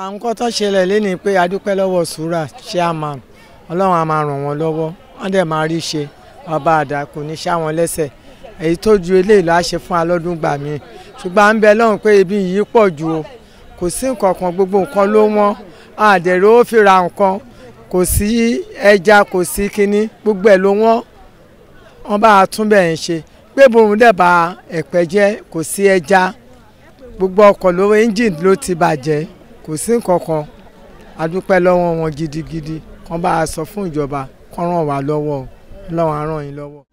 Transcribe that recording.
àwọn kan tó ṣẹlẹ̀ lẹ́ni pé adúpẹ́ lọ́wọ́ sùúrà chairman ọlọ́run á máa ràn wọ́n lọ́wọ́ wọ́n dẹ̀ máa rí ṣe ọba àdá kò ní ṣá wọn lẹ́sẹ̀ èyí tó ju eléyìí ló á ṣe fún alọ́dún gbà mí ṣùgbọ́n à ń bẹ lọ́run pé ibi yìí pọ̀ ju o kò sí nǹkan kan gbogbo nǹkan ló wọ́n àdẹ̀rẹ̀ ó fi ra nǹkan kò sí ẹja kò sí kinní gbogbo ẹ̀ ló wọ́n wọ́n bá a tún bẹ̀ ń ṣe pé bòun dẹ̀ bá ẹ̀pẹ́ jẹ́ kò sí ẹja gbogbo ọkọ̀ ló engine ló ti bàjẹ́ kò sí nǹkan kan a dúpẹ́ lọ́wọ́ wọn gidigidi kán bá a sọ fún ìjọba kán ràn wá lọ́wọ́ ọlọ́run á ràn yín lọ́wọ́.